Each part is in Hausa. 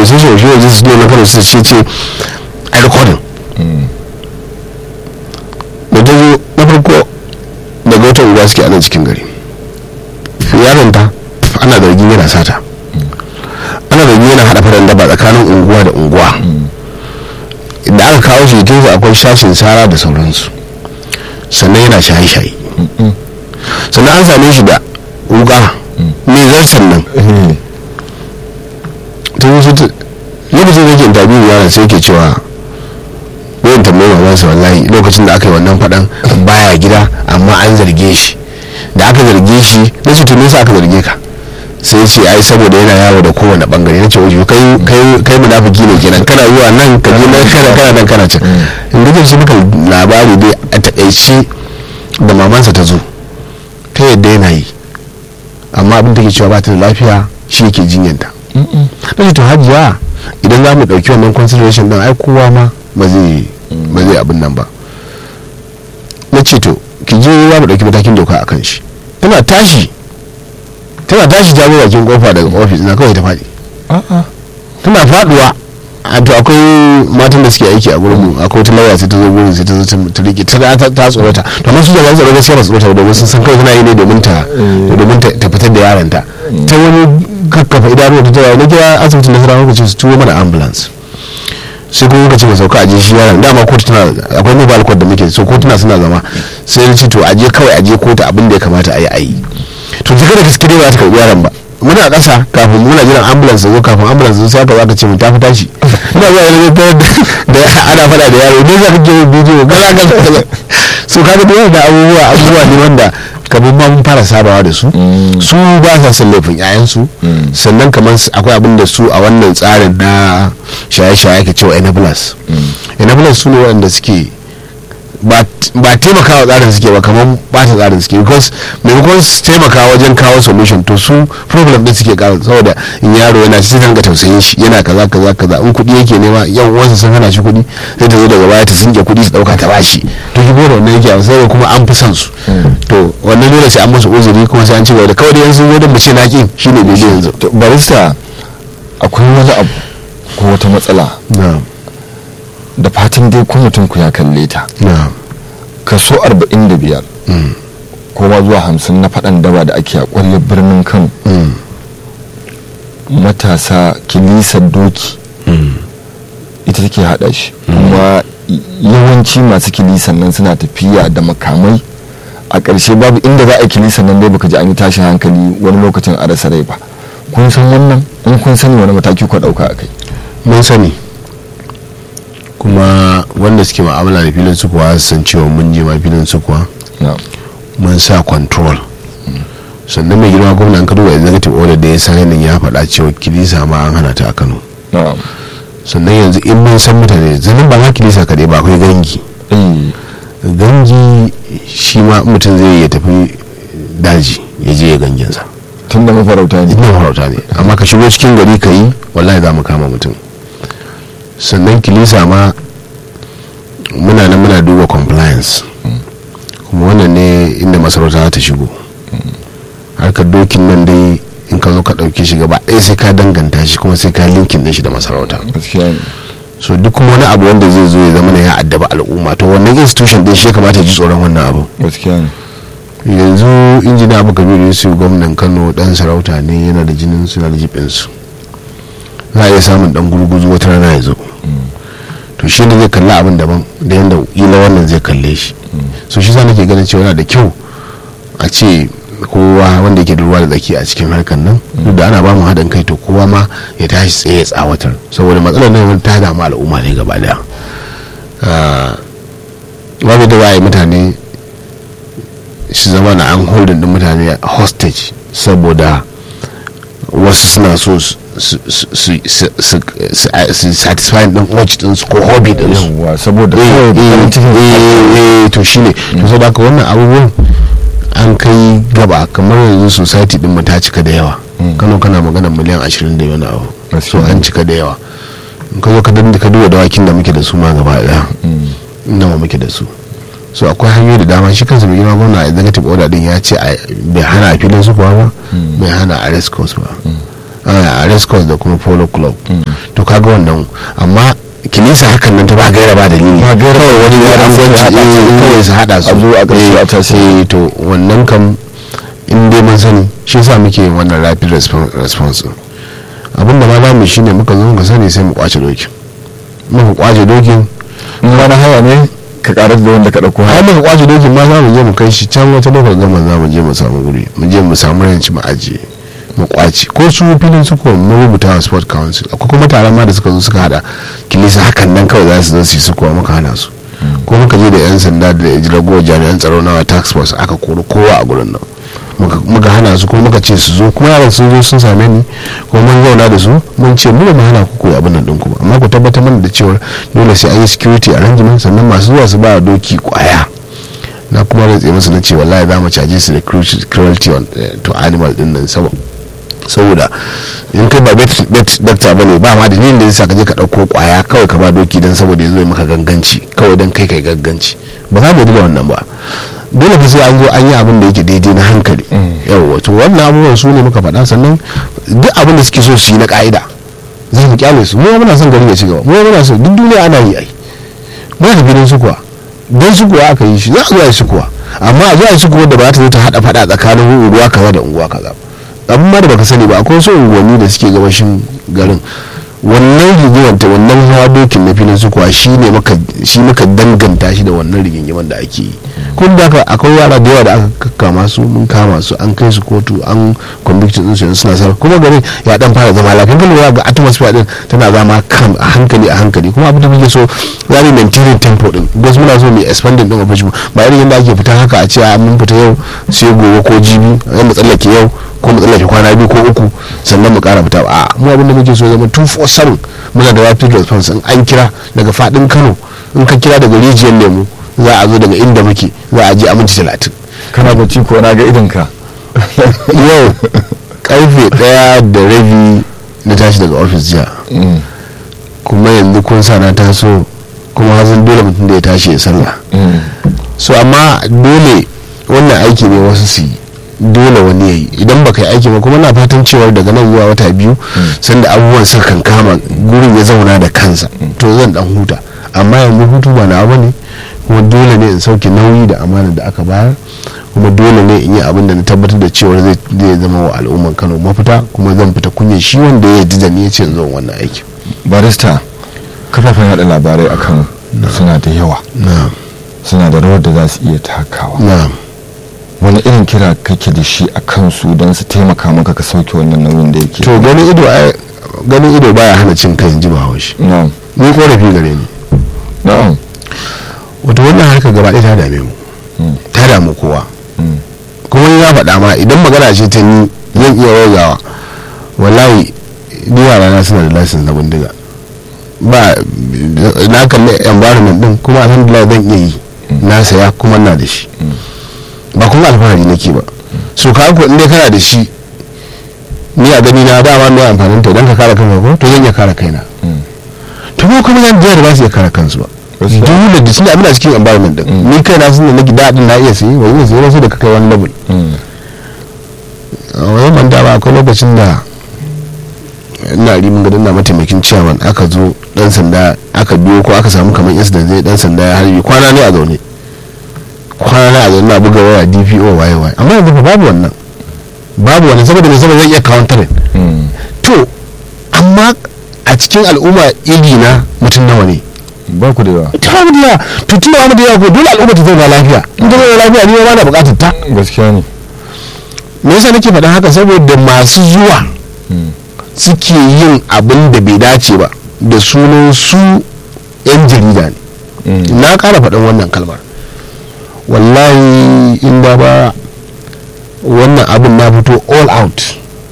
association of young su na kano su ce ce a recording da ta zo na farko daga wata unguwa suke anan cikin gari yaron ta ana zargin yana sata ana zargin yana haɗa faɗan daba tsakanin unguwa da unguwa da aka kawo shi jikinsa akwai shashin sara da sauransu sannan yana shaye-shaye sannan an same shi da wuka mai zarsan nan ta yi su lokacin da yake interview yana sai ke cewa wayan tambayi mamansa wallahi lokacin da aka yi wannan faɗan baya gida amma an zarge shi da aka zarge shi na ce tuni aka zarge ka sai ce ai saboda yana yawo da kowane bangare na ce wajen kai kai kai munafiki ne kenan kana zuwa nan ka je nan kana kana nan kana can in ga shi muka labari dai a takaice da mamansa ta zo ta yadda yana yi amma abin da ke cewa ba ta da lafiya shi yake jinyanta na ce to hajiya idan za mu ɗauki wannan consideration ɗin ai kowa ma ba zai ba zai abin nan ba na ce to ki je za mu ɗauki matakin doka a kan shi tana tashi tana tashi ta bakin kofa daga ofis na kawai ta faɗi tana faɗuwa a to akwai matan da suke aiki a gurin mu akwai wata lauya sai ta zo gurin sai ta zo ta rike ta ta ta tsorata to amma su jama'an tsaro gaskiya ba tsorata domin sun san kawai tana yi ne domin ta domin ta fitar da yaranta ta wani kakkafa idanuwa ta tawaye na kira asibitin nasara lokacin su tuwo mana ambulance sai kuma muka ce mu sauka aje shi yaron dama kotu tana akwai mobile court da muke so kotuna suna zama sai na ce to aje kawai aje kotu abin da ya kamata a yi a yi to jika da gaske dai ba ta karbi yaron ba muna ƙasa kafin muna jiran ambulance zo kafin ambulance zo sai aka zaka ce mu tafi tashi ina zuwa yana ta da ana faɗa da yaro ne za ka je bidiyo kaza kaza so kaga da da abubuwa abubuwa ne wanda kamar ma mun fara sabawa da su su ba sa son laifin yayansu sannan kamar akwai abin da su a wannan tsarin na shaye-shaye ke cewa enablers enablers su ne waɗanda suke ba taimakawa tsarin suke ba kamar bata tsarin suke because maimakon su taimaka wajen kawo solution to su problem din suke kawo saboda in yaro yana sai ta ga tausayin shi yana kaza kaza kaza in kuɗi yake nema yan uwansa sun hana shi kuɗi sai ta zo daga baya ta sinke kuɗi su ɗauka ta bashi to ki bora wannan yake sai kuma an fi son su to wannan dole sai an musu uzuri kuma sai an ci gaba da kawai da yanzu zo da mu ce naƙin shine bai yanzu barista akwai wani abu ko wata matsala da fatan dai ko mutum ku ya kalle ta kaso 45 ko ma zuwa 50 na faɗan daba da ake a ƙwaryar birnin kano matasa kilisar doki ita take haɗa shi kuma yawanci masu kilisan nan suna tafiya da makamai a ƙarshe babu inda za a yi kilisan nan dai baka ji an yi tashin hankali wani lokacin a rasa rai ba kun san wannan in kun sani wani mataki ku ɗauka a kai mun sani kuma wanda suke ma'amala da filin sukuwa san cewa mun je ma filin sukuwa mun sa control sannan mai girma gwamna an kaduwa executive order da ya sa nan ya faɗa cewa kilisa ma an hana ta a kano sannan yanzu in mun san mutane zanen ba ma kilisa kaɗai ba akwai gangi gangi shi ma mutum zai ya tafi daji ya je ya ganginsa tun da mafarauta ne mafarauta ne amma ka shigo cikin gari ka yi wallahi za mu kama mutum sannan kilisa ma muna nan muna duba compliance kuma wannan ne inda masarauta za ta shigo harkar dokin nan dai in ka zo ka ɗauke shi gaba ɗaya sai ka danganta shi kuma sai ka linkin ɗin shi da masarauta so duk kuma wani abu wanda zai zo ya zama ya addaba al'umma to wannan institution din shi ya kamata ji tsoron wannan abu yanzu injina abu kabiru yusuf gwamnan kano dan sarauta ne yana da jinin suna da jibinsu za a iya samun dan gurguzu wata rana ya zo to shi ne zai kalli abin daban da yadda ila wannan zai kalle shi so shi sa nake ganin cewa yana da kyau a ce kowa wanda yake da ruwa da tsaki a cikin harkar nan duk da ana ba mu haɗin kai to kowa ma ya tashi tsaye ya tsawatar saboda matsalar nan ta damu al'umma ne gaba daya babu da waye mutane shi zama na an holding din mutane hostage saboda wasu suna so su satisfy din watch din su ko hobby din su saboda to shine to saboda haka wannan abubuwan an kai gaba kamar yanzu society din mu ta cika da yawa kano kana magana miliyan 20 da wani abu so an cika da yawa in ka zo ka ka duba dawakin da muke da su ma gaba daya nawa muke da su so akwai hanyoyi da dama shi kansa mai girma gwamna a executive order din ya ce bai hana a filin su kuwa ba bai hana a race course ba a race course da kuma polo club to kaga wannan amma kilisa hakan nan ta ba gaira ba dalili Ba gaira ba kawai wani dalili, ya an sai gwanci haɗa su, kawai su haɗa su a zo a ƙarshe a tashi. Eh, to wannan kam in dai mun sani shi yasa muke yin wannan rapid respon- response din. abin da ma za mu shine muka zo muka sani sai mu kwace dokin muka kwace dokin in wani haya ne ka karar da wanda ka ɗauko har haya muka kwace dokin ma za mu je mu kai shi can wata lokacin gama za mu je mu samu guri mu je mu samu ranci mu ajiye mu kwace ko su filin su kuwa mu rubuta wa sport council akwai kuma taron ma da suka zo suka hada kilisa hakan nan kawai za su zo su yi su kuwa muka hana su ko muka je da yan sanda da ragowar jami'an tsaro na tax force aka kori kowa a gurin nan muka- muka hana su kuma muka ce su zo kuma yaran sun zo sun same ni kuma mun zauna da su mun ce mu ba mu hana ku koyi abin nan ɗinku ba amma ku tabbatar mana da cewa dole sai an yi security arrangement sannan masu zuwa su ba doki kwaya na kuma rantse musu na ce wallahi za mu caje su da cruelty- cruelty on, eh, to animal din nan sabo- saboda in kai ba vet vet doctor bane ba ma dalilin da yasa ka je ka dauko kwaya kawai ka ba doki dan saboda yazo ya maka ganganci kawai dan kai kai ganganci ba za mu da wannan ba dole fa sai an zo an yi abin da yake daidai na hankali yawa to wannan abubuwan su ne muka faɗa sannan duk abin da suke so su yi na ka'ida za mu kyale su mu muna son gari ya ci gaba mu muna so duk duniya ana yi ai muna da gidan su kuwa don su kuwa aka yi shi za a zo a yi su kuwa amma a zo a yi su kuwa da ba za ta zo ta haɗa faɗa tsakanin unguwa kaza da unguwa kaza ba abin ma da baka sani ba akwai wasu unguwanni da suke gabashin garin wannan rigimar ta wannan hawa dokin na filin sukuwa shi ne maka shi muka danganta shi da wannan rigingimar da ake yi kun da haka akwai yara da yawa da aka kama su mun kama su an kai su kotu an conviction din su yanzu suna sarrafa kuma garin ya dan fara zama lafiya kan lura ga atmosphere din tana zama kan a hankali a hankali kuma abin da muke so za mu maintain tempo din because muna so mu expanding din operation ba irin yadda ake fita haka a ce a mun fita yau sai gobe ko jibi sai mu tsallake yau ko mu tsallake kwana biyu ko uku sannan mu kara fita a mu abin da muke so ya zama 247 muna da rapid response in an kira daga fadin Kano in ka kira daga rijiyar lemu za a zo daga inda muke za a je a minti talatin kana bacci ko na ga idonka yau karfe daya da rabi na tashi daga ofis jiya kuma yanzu kun sa na taso kuma hazin dole mutum da ya tashi ya sallah so amma dole wannan aiki ne wasu su yi dole wani ya yi idan baka yi aiki ba kuma na fatan cewar daga nan zuwa wata biyu sanda abubuwan suka kan kama gurin ya zauna da kansa to zan dan huta amma yanzu hutu ba na abu ne kuma dole ne in sauke nauyi da amana da aka bayar kuma dole ne in yi abin da na tabbatar da cewar zai zai zama wa al'umman kano mafita kuma zan fita kunya shi wanda ya ji da ni ya ce in zo wannan aiki barista kafafen yada labarai a kano suna da yawa na'am suna da rawar da za su iya takawa na'am wani irin kira kake da shi a kansu don su taimaka maka ka sauke wannan nauyin da yake to ganin ido ai ganin ido baya hana cin kai in ji bahaushe na'am ni korafi gare ni na'am wato wannan harka gaba ɗaya ta dame mu Mm. ta damu kowa Mm. kuma ya faɗa ma idan magana ce ta ni zan iya wagawa wallahi ni yara na suna da license na bindiga ba na kalli environment din kuma alhamdulillah zan iya yi na saya kuma na da shi ba kuma alfahari nake ba so ka ko in dai kana da shi ni a gani na dama mai amfanin ta don ka kare kanka ko to zan iya kare kaina Mm. to ba kuma yan da ba su iya kare kansu ba Gaskiya. dole da shi abin a cikin environment din Mm. ni kai na sun da nake daɗin na iya sayi wani sai wasu da ka kai wani level Mm. a wani manta ba akwai lokacin da ina rimin gadon na mataimakin ciyaman aka zo dan sanda aka biyo ko aka samu kamar incident zai dan sanda ya harbi kwana ne a zaune kwana ne a zaune na buga waya dpo waye waye amma yanzu fa babu wannan babu wannan saboda mai saboda zai iya countering Mm. to amma a cikin al'umma igi na mutum nawa ne ba ku da yawa ta mu da yawa to tun da mu da yawa ko dole al'umma ta zauna lafiya in ta zauna lafiya ni ma na bukatar ta gaskiya ne me yasa nake faɗin haka saboda masu zuwa Mm. suke yin abin da bai dace ba da sunan su 'yan jarida ne Mm. na ƙara faɗin wannan kalmar wallahi inda ba wannan abin na fito all out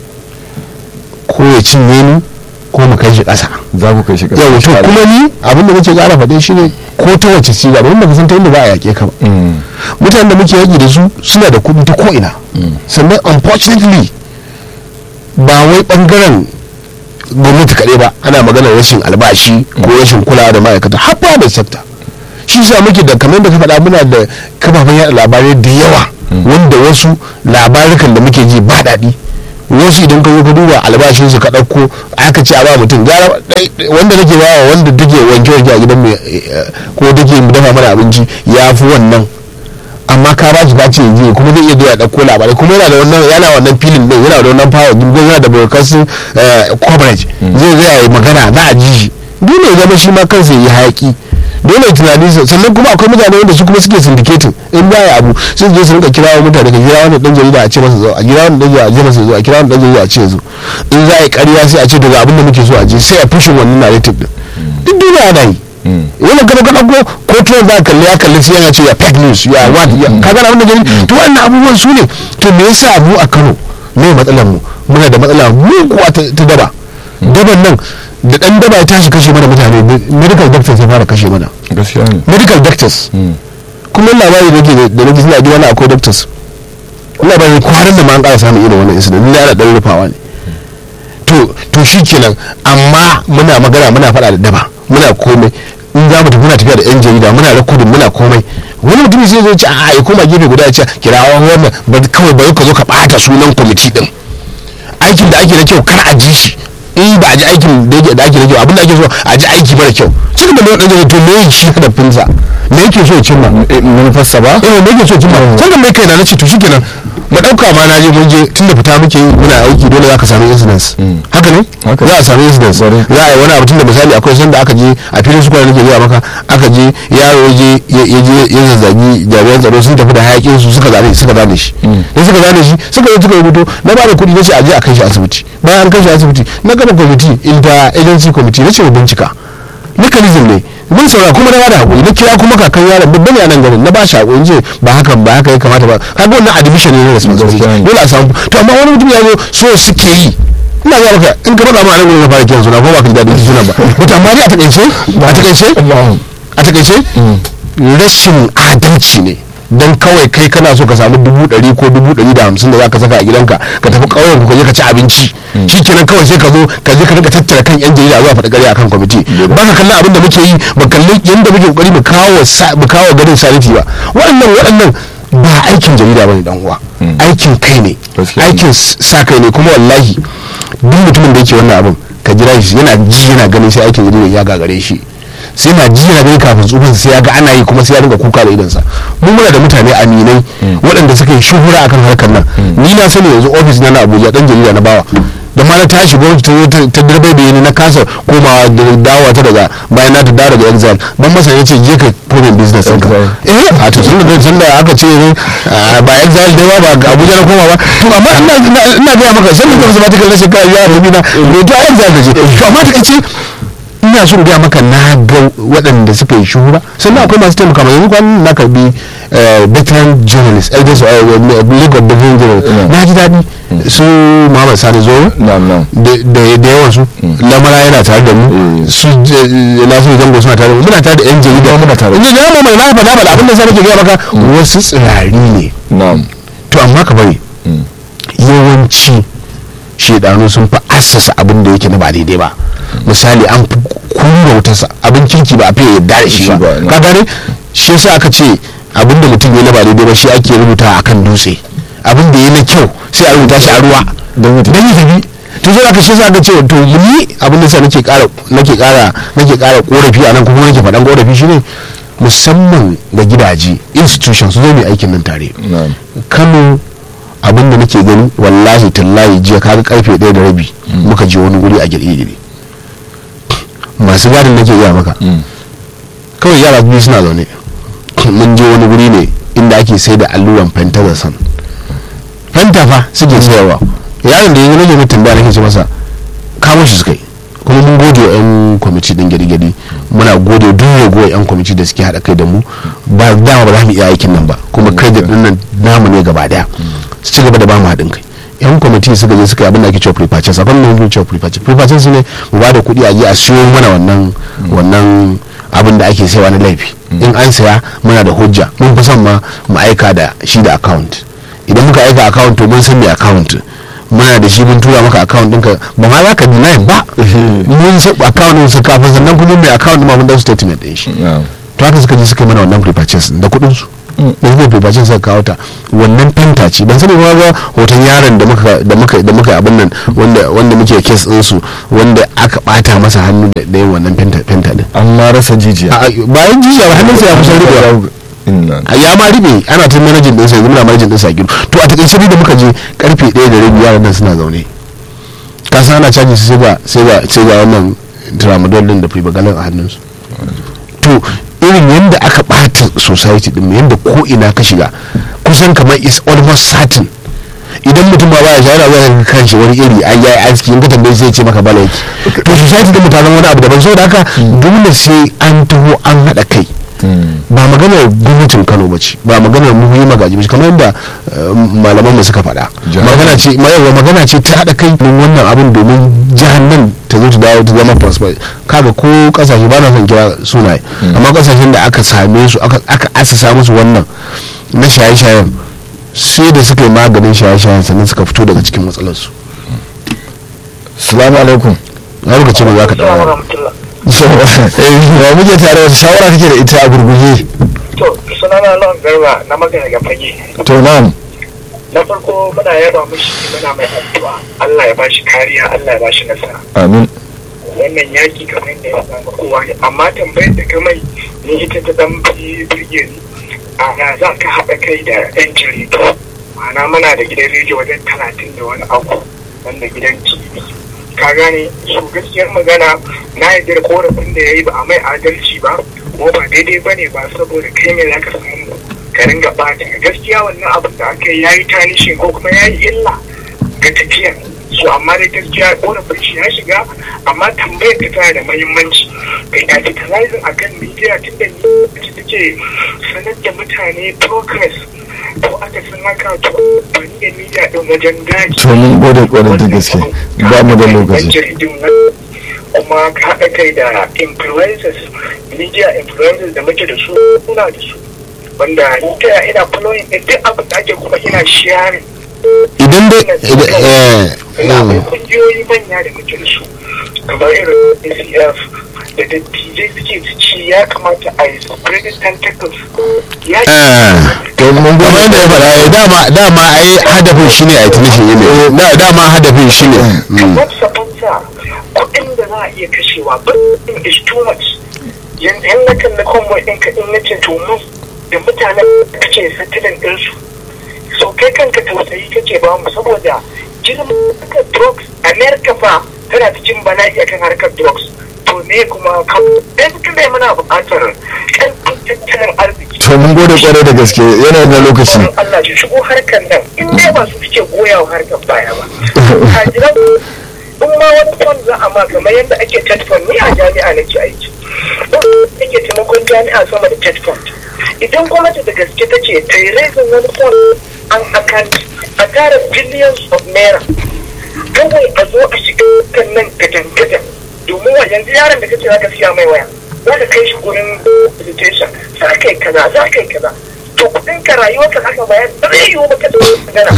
ko ya cinye ni ko mu kai shi ƙasa za ku kai shi ƙasa yau to insha Allah. kuma ni abin da nake ƙara faɗe shi ne ko ta wace siga domin baka san ta inda ba a yaƙe ka ba Mm. mutanen da muke yaƙi da su suna da kuɗi ta ko'ina Mm. sannan unfortunately ba wai ɓangaren gwamnati kaɗai ba ana maganar rashin albashi ko rashin kulawa da ma'aikata har da sector shi sa muke da kamar da ka faɗa muna da kafafen yaɗa labarai da yawa wanda wasu labarukan da muke ji ba daɗi wasu idan ka zo ka duba albashin su ka ɗauko aka ce a ba mutum gara wanda nake ba wa wanda take wanke wanke a gidan mai ko take dafa mana abinci ya fi wannan amma ka ba shi ka ce yanzu kuma zai iya zuwa ɗauko labarai kuma yana da wannan yana wannan filin din yana da wannan power din yana da broadcasting coverage zai zai yi magana za a ji shi dole ya zama shi ma kansa ya yi hayaki dole tunani sannan kuma akwai mutane wanda su kuma suke syndicating in ba ya abu sai je su rinka kira wa mutane ka kira wani dan jarida a ce masa zo a kira wani dan jarida a ce masa zo a kira wani dan jarida a ce zo in za a yi ƙarya sai a ce daga abin da muke so a je sai a fushin wannan narrative din duk duniya ana yi wannan gaba gaba ko ko tuwon za a kalli ya kalli sai yana ce ya fake news ya what ya ka gana abin da gani to wannan abubuwan su ne to me yasa mu a Kano me matsalar mu muna da matsala mu kuwa ta daba daban nan da dan daba ya tashi kashe mana mutane medical doctors ya fara kashe mana gaskiya ne medical doctors kuma labari da ke da nake suna wani akwai doctors labari kwanan da ma an ƙara samun irin wannan incident ne ana ɗan rufawa ne to to shikenan amma muna magana muna faɗa da daba muna komai in za mu tafi muna tafiya da yan jarida muna rekodin muna komai wani mutum sai zo ce a ya koma gefe guda ya ce kirawa wannan ba kawai ba ka zo ka ɓata sunan kwamiti din aikin da ake da kyau kar a ji shi in ba a ji aikin da yake da ake da kyau abin da ake so a ji aiki mara kyau cikin da mai to me shi da finsa me yake so ya cimma manufarsa ba eh me yake so ya cimma sai da mai kai na nace to shikenan mu dauka ma na je mun je tunda fita muke yi muna aiki dole za ka samu incidents haka ne za a samu incidents za a yi wani abu tunda misali akwai sanda aka je a filin su nake zuwa maka aka je yaro ya je ya je ya zazzagi jami'an tsaro sun tafi da hayakin su suka zane suka zane shi da suka zane shi suka yi suka rubuto na ba da kuɗi na ce a je a kai shi asibiti bayan an kai shi asibiti na gaba kwamiti inter agency committee na ce mu bincika mechanism ne mun saura kuma na bada hakuri na kira kuma kakan yaron babban ne a nan garin na ba shi hakuri ce ba haka ba haka ya kamata ba kaga wannan admission ne na responsibility dole a samu to amma wani mutum ya zo so suke yi ina ga maka in ka faɗa ma nan gurin na fara kiran suna ko ba ka ji daɗin sunan ba to amma dai a takaice a takaice a takaice rashin adalci ne don kawai kai kana so ka samu dubu ɗari ko dubu ɗari da hamsin da za ka saka a gidanka ka tafi ƙauyen ka je ka ci abinci shi kenan kawai sai ka zo ka je ka rinka tattara kan yan jarida zuwa faɗi ƙarya akan kwamiti ba ka kallon abin da muke yi ba kalli yadda muke ƙoƙari mu kawo mu kawo garin saniti ba waɗannan waɗannan ba aikin jarida bane dan uwa aikin kai ne aikin sa kai ne kuma wallahi duk mutumin da yake wannan abin ka jira shi yana ji yana ganin sai aikin jarida ya gagare shi sai na ji na gani kafin tsufin sai ya ga ana yi kuma sai ya ringa kuka da idansa mun muna da mutane aminai waɗanda suka yi shuhura akan harkar nan ni na sani yanzu ofis na na abuja dan jarida na bawa da ma na tashi gwamnati ta zo ta dirbai da ni na kasa komawa da dawowa ta daga bayan na ta dawo daga exile ban masa ya ce je ka komin business ɗinka eh a to tun da tun da aka ce ba exile dai ba ga abuja na koma ba to amma ina ina ga maka sai mutum zama ta kallon shekara ya rabi na to a exile ka je to amma ta kace ina so gaya maka na ga waɗanda suka yi shuhura sannan akwai masu taimaka mai yanzu kwanan na karbi veteran journalist elders league of veteran journalist na ji daɗi su muhammad sani zoro da yawan su lamara yana tare da mu su nasu zango suna tare da mu muna tare da yan jarida muna tare da ya mai na faɗa faɗa abin da sa nake gaya maka wasu tsirari ne to amma ka bari yawanci shedanu sun fi assasa abin da yake na ba daidai ba misali an fi kunna wutarsa abin kirki ba a fiye yadda da shi ba ka gane shi yasa aka ce abin da mutum ya na ba daidai ba shi ake rubuta a kan dutse abin da ya na kyau sai a rubuta shi a ruwa don yi tafi to zai aka shi yasa aka ce to ni abin da sa nake kara nake kara nake kara korafi a nan kuma nake faɗan korafi shine musamman ga gidaje institutions su zo mai aikin nan tare kano abin da nake gani wallahi tallahi jiya kaga karfe ɗaya da rabi muka je wani guri a girgire masu gadin nake iya maka kawai yara biyu suna zaune mun je wani guri ne inda ake sai da alluran pentazan fenta fa suke sayarwa yaron da yanzu nake mai tambaya nake ce masa kawo shi suka yi kuma mun gode wa 'yan kwamiti din gadi-gadi muna gode duk rago 'yan kwamiti da suke haɗa kai da mu ba dama ba za mu iya aikin nan ba kuma kai da nan namu ne gaba daya su ci gaba da ba mu haɗin kai yan kwamiti suka je suka yi abin da ake cewa pre-purchase akwai mai cewa pre-purchase pre-purchase ne mu ba da kuɗi a je a siyo mana wannan wannan abin da ake sayawa na laifi in an saya muna da hujja mun fi son ma mu aika da shi da account idan muka aika account to mun san me account muna da shi mun tura maka account ɗinka ba ma za ka deny ba mun san account ɗin su kafin sannan kuma mai account ma mun dan statement ɗin shi to haka suka je suka yi mana wannan pre-purchase da kuɗin su da suka fefacin suka kawo ta wannan fenta ce ban sani ba ga hoton yaron da muka da muka da muka abin nan wanda wanda muke kes din su wanda aka bata masa hannu da yin wannan fenta fenta din an ma rasa jijiya bayan jijiya ba hannunsa ya kusan rubewa ya ma ribe ana ta manajin ɗinsa yanzu muna manajin ɗinsa a gido to a takaice da muka je karfe ɗaya da rabi yaran nan suna zaune ka san ana caji su sai ga sai ga sai ga wannan tramadol din da fibagalin a hannunsu to irin yadda aka ɓata society din yadda ko ina ka shiga kusan kamar is almost certain idan mutum ba baya shawara zai kan shi wani iri an yayi aski in ka tambaye sai ce maka bala yake to society din mutanen wani abu daban saboda haka dole sai an taho an haɗa kai ba maganar gwamnatin kano ba ce ba maganar muhimmi magaji ba ce kamar yadda malaman mu suka faɗa magana ce yawa magana ce ta haɗa kai don wannan abin domin jihar nan ta zo ta dawo ta zama prosper kaga ko kasashe ba na son kira sunaye amma kasashen da aka same su aka asasa musu wannan na shaye-shayen sai da suka yi maganin shaye-shayen sannan suka fito daga cikin matsalarsu salamu alaikum na lokacin da za ka ɗaura wa muke tare wata shawara kake da ita a gurguje to sunana lawan garba na magana ga fage to na'am na farko muna yaba mishi muna mai addu'a Allah ya bashi kariya Allah ya bashi nasara amin wannan yaki kamar yadda ya samu kowa ne amma tambayar da kamai ni ita ta dan fi birge ni a ya za ka haɗa kai da yan jaridu ma'ana muna da gidan rediyo wajen talatin da wani abu wanda gidan tv ka gane su gaskiyar magana na yarda da korafin da ya yi ba a mai adalci ba ko ba daidai ba ne ba saboda kai ne za ka samu ka ringa bata gaskiya wannan abin da aka yi ya yi tanishin ko kuma ya yi illa ga tafiyar su amma dai gaskiya korafin shi ya shiga amma tambayar ta tana da mahimmanci kai capitalizing a kan media tun da ni take sanar da mutane progress ko aka san haka to bani da media din wajen gaji to mun gode kwarai da gaske ba mu da lokaci kuma ka haɗa kai da influencers media influencers da muke da su kuna da su wanda ni ta ina following din duk abin da ake kuma ina sharing idan dai ina akwai kungiyoyi manya da muke da su kamar irin ACF da dattijai suke ci ya kamata a yi spreading tentacles ya to mun kamar gode yadda ya faɗa dama dama ai hadafin shi ne a tunishin yi ne dama hadafin shi ne kamar sabanta kuɗin da za a iya kashewa birnin is too much yanzu yan na kan na convoy ɗin ka in na ce to mu da mutanen da kace satilin ɗinsu so kai kanka tausayi kake ba mu saboda girman harkar drugs america fa tana cikin bala'i akan harkar drugs to ne kuma kan kai muna buƙatar ƙarfin tattalin arziki to mun gode kwarai da gaske yana da lokaci Tsoron Allah su shigo harkar nan in dai ba su suke goya wa harkar baya ba. Kajiran in ma wani fund za a ma kamar yadda ake ted fund ni a jami'a nake aiki. In ake taimakon jami'a sama da ted fund. Idan gwamnati da gaske ta ce ta yi raising wani fund an account a tara billions of naira. Kawai a zo a shiga kan nan gadan-gadan domin wa yanzu yaron da kace za ka siya mai waya. Za ka kai shi gurin visitation za ka yi kaza za ka yi kaza. to kudin ka rayuwar ka aka bayar ba zai yiwu ba ka da magana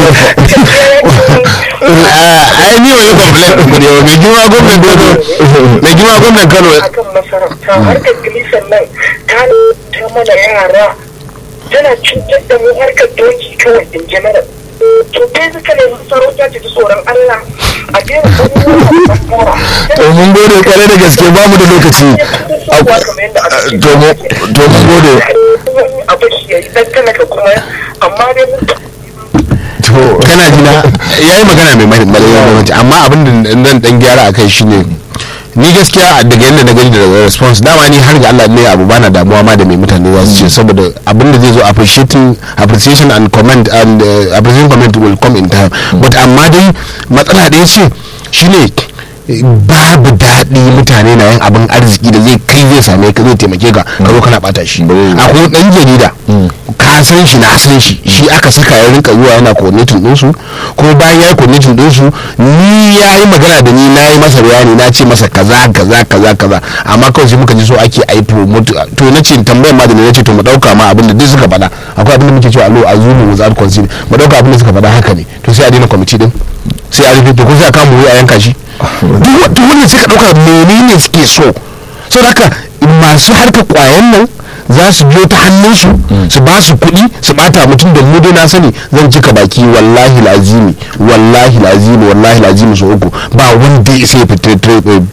ai ni wani complaint ɗin kudi mai girma gwamnan dodo mai girma gwamnan kano akan masarauta harkar gilisan nan ta ta mana yara tana cutar da mu harkar doki kawai in general to basically masarauta ce ta tsoron Allah a daina abubuwa to mun gode kwarai da gaske ba mu da lokaci to mun to mun gode a bashi ya yi dan talaka kuma amma dai mun to kana jina ya yi magana mai mahimmanci amma abin da nan dan gyara a kai shine ni gaskiya daga yadda na gani da response dama ni har ga Allah ne abu bana damuwa ma da mai mutane za su ce saboda abin da zai zo appreciating appreciation and comment and uh, appreciation comment will come in time but amma dai matsala ɗaya ce shine babu daɗi mutane na yin abin arziki da zai kai zai same ka zai taimake ka ka zo kana bata shi akwai ɗan jarida ka san shi na san shi shi aka saka ya rinka zuwa yana coordinating ɗinsu kuma bayan ya yi coordinating ɗinsu ni ya yi magana da ni na yi masa bayani na ce masa kaza kaza kaza kaza amma kawai sai muka ji so ake ai promote to na ce tambayar ma da ni na ce to mu ɗauka ma abin da duk suka faɗa akwai abin da muke cewa alo azumi without consider mu ɗauka abin da suka faɗa haka ne to sai a daina kwamiti din sai a rufe to ko sai a kama wuri a yanka shi duk wannan sai ka ɗauka menene suke so so haka masu harkar kwayan nan za su biyo ta hannunsu su ba su kuɗi su bata mutum da mu dai na sani zan cika baki wallahi lazimi wallahi lazimi wallahi lazimi su uku ba wanda ya sai fitar